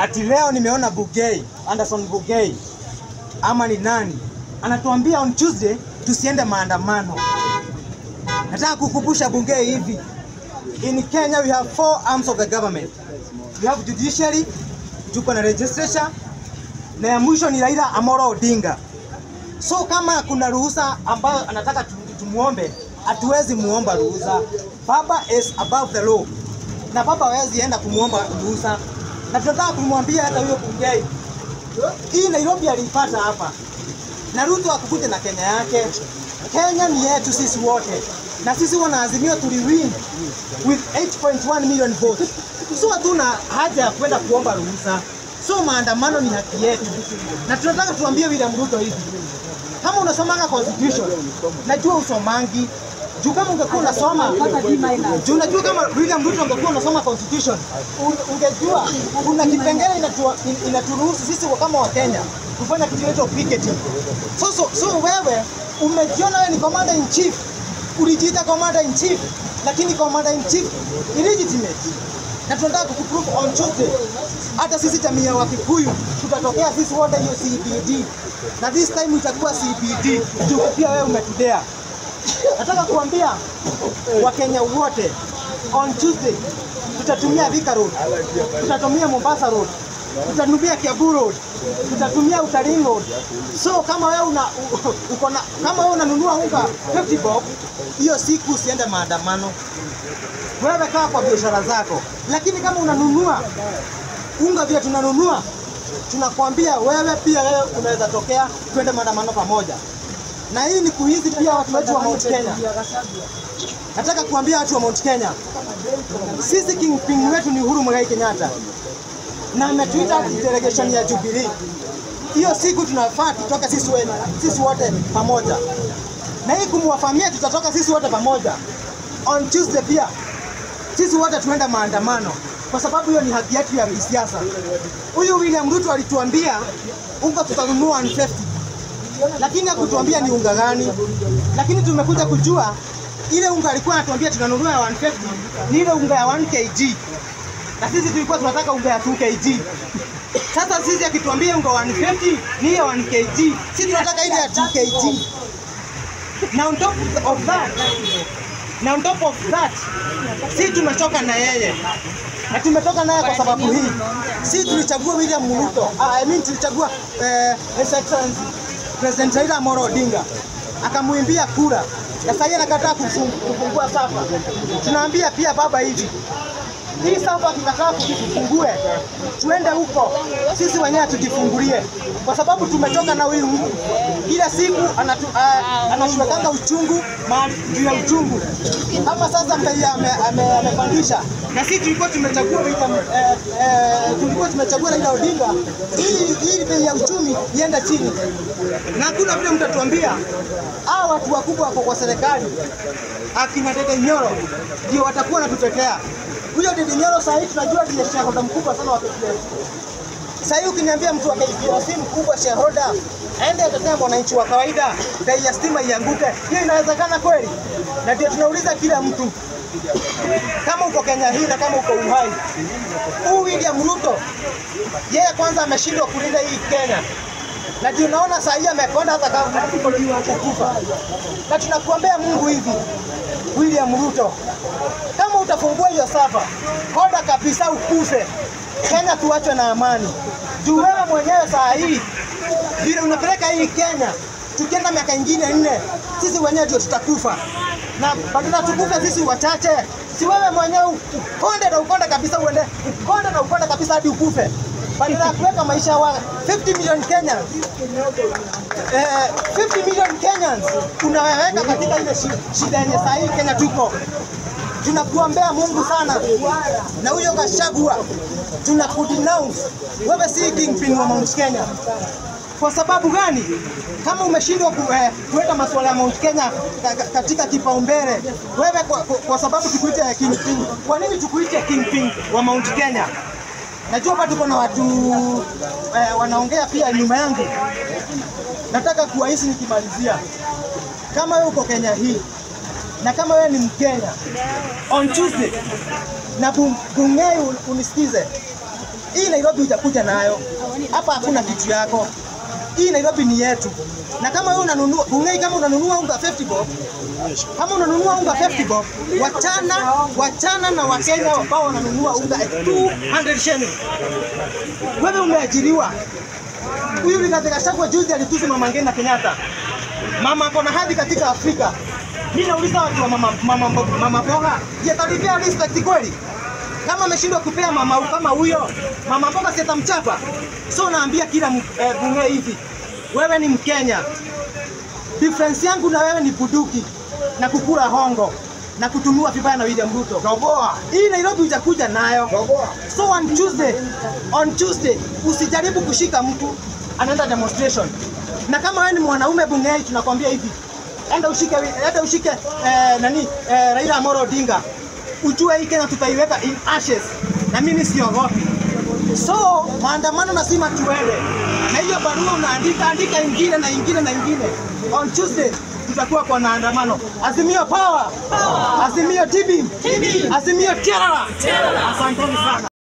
ati leo nimeona Bugei, Anderson Bugei ama ni nani anatuambia on Tuesday tusiende maandamano. Nataka kukumbusha Bugei hivi, in Kenya we have four arms of the government. We have judiciary, tuko na legislature na ya mwisho ni Raila Amolo Odinga. So kama kuna ruhusa ambayo anataka tu- tumuombe, hatuwezi muomba ruhusa. Baba is above the law, na baba hawezi enda kumuomba ruhusa, na tunataka kumwambia hata huyo Bungei, hii Nairobi aliipata hapa, na Ruto akukute na Kenya yake. Kenya ni yetu sisi wote, na sisi wanaazimio tuliwin with 8.1 million votes, so hatuna haja ya kwenda kuomba ruhusa. So maandamano ni haki yetu, na tunataka tuambie William Ruto hivi, kama unasomanga constitution, najua usomangi juu kama ungekuwa unasoma juu unajua kama William Ruto ungekuwa unasoma constitution un- ungejua kuna kipengele inatu- in- inaturuhusu sisi wa- kama Wakenya kufanya kitu inaitwa picketing. So, so, so wewe umejiona wewe ni commander in chief, ulijiita commander in chief, lakini commander in chief illegitimate na tunataka kukuprove on Tuesday. Hata sisi jamii ya Wakikuyu tutatokea sisi wote hiyo CBD, na this time itakuwa CBD juu pia wewe umetudea. Nataka kuambia Wakenya wote on Tuesday tutatumia Thika Road, tutatumia Mombasa Road, tutatumia Kiambu Road, tutatumia Utalii Road. So kama wewe una u- uko na kama wewe unanunua unga 50 bob, hiyo siku usiende maandamano wewe kaa kwa biashara zako, lakini kama unanunua unga vile tunanunua, tunakwambia wewe pia wewe unaweza tokea, twende maandamano pamoja. Na hii ni kuhizi pia watu wetu wa Mount Kenya. Nataka kuambia watu wa Mount Kenya, sisi kingpin wetu ni Uhuru Muigai Kenyatta na ametuita delegation ya Jubilee. Hiyo siku tunafaa tutoke sisi, we- sisi wote pamoja, na hii kumwafamia, tutatoka sisi wote pamoja on Tuesday pia sisi wote tuenda maandamano kwa sababu hiyo ni haki yetu ya kisiasa. Huyu William Ruto alituambia unga tutanunua 150 lakini hakutuambia ni unga gani, lakini tumekuja kujua ile unga alikuwa anatuambia tunanunua ya 150 ni ile unga ya 1 kg, na sisi tulikuwa tunataka unga ya 2 kg. Sasa sisi akituambia unga 150 ni hiyo 1 kg, sisi tunataka ile ya 2 kg. Na on top of that, na on top of that, si tumechoka na yeye na tumetoka naye kwa sababu hii. Si tulichagua William Ruto, ah, I mean tulichagua eh, His Excellency President Raila Amolo Odinga akamwimbia kura na sasa anakataa kufung- kufungua safa. Tunaambia pia baba hivi hii safa akikataa tufungue, tuende huko sisi wenyewe tujifungulie, kwa sababu tumechoka na huyu mtu. Kila siku anatu, uh, anashwekanga uchungu mahali juu ya uchungu. Kama sasa mbele ame- ame- amepandisha na sisi tulikuwa tumechagua William, eh, eh, tulikuwa tumechagua Raila Odinga ili ili bei ya uchumi iende chini, na hakuna vile mtatuambia hawa watu wakubwa wako kwa serikali akina Dede Nyoro ndio watakuwa wanatutetea. Huyo Dede Nyoro saa hii tunajua ndiye shareholder mkubwa sana wa KPLC. Saa hii ukiniambia mtu wa KPLC mkubwa shareholder aende atetee mwananchi wa kawaida, bei ya stima ianguke, hiyo inawezekana kweli? Na ndio tunauliza kila mtu, kama uko Kenya hii na kama uko uhai, huu William Ruto yeye kwanza ameshindwa kulinda hii Kenya na ndio unaona saa hii amekonda hata kama kukufa. Na tunakuombea Mungu hivi, William Ruto, kama utafungua hiyo sava, konda kabisa ukufe, Kenya tuachwe na amani. Juu wewe mwenyewe saa hii vile unapeleka hii Kenya, tukienda miaka ingine nne, sisi wenyewe ndio tutakufa na badala tukufe sisi wachache, si wewe mwenyewe ukonde na ukonde kabisa, uende ukonde na ukonde kabisa hadi ukufe, badala ya kuweka maisha wa 50 million Kenyans eh, 50 million Kenyans unaweka katika ile shi- shida yenye saa hii Kenya tuko. Tunakuombea Mungu sana na huyo Gachagua, tunakudenounce wewe, si kingpin wa Mount Kenya. Kwa sababu gani? Kama umeshindwa ku, eh, kuweka masuala ya Mount Kenya ka, ka, katika kipaumbele wewe, kwa, kwa, kwa sababu tukuite kingpin. Kwa nini tukuite kingpin wa Mount Kenya? Najua hapa tuko na watu eh, wanaongea pia nyuma yangu. Nataka kuwahisi nikimalizia, kama wewe uko Kenya hii na kama wewe ni Mkenya, on Tuesday na Bu- Bungei un- unisikize, Hii Nairobi hujakuja nayo hapa, hakuna kitu yako. Hii Nairobi ni yetu, na kama wewe unanunua Bungei, kama unanunua unga 50 bob, kama unanunua unga 50 bob, wachana wachana na Wakenya ambao wananunua unga at 200 shillings. Wewe umeajiriwa. Huyu Rigathi Gachagua juzi alitusi mama Ngina Kenyatta, mama ako na hadhi katika Afrika. Mimi nauliza watu wa mama, mama, mama mboga, je, atalipia respect kweli? Kama ameshindwa kupea mama kama huyo mama mboga, si atamchapa? So naambia kila eh, bunge hivi, wewe ni Mkenya, difference yangu na wewe ni buduki na kukula hongo na kutumiwa vibaya na William Ruto. Toboa. Hii Nairobi hujakuja nayo. Toboa. So on Tuesday, on Tuesday usijaribu kushika mtu anaenda demonstration. Na kama wewe ni mwanaume Bungei, tunakwambia hivi, enda ushike, enda ushike eh, nani eh, Raila Amolo Odinga, ujue hii Kenya tutaiweka in ashes, na mimi siogopi. So maandamano lazima tuende, na hiyo barua unaandika andika ingine na ingine na ingine. On Tuesday tutakuwa kwa maandamano. Azimio power, Azimio TB, Azimio terror. Asanteni sana.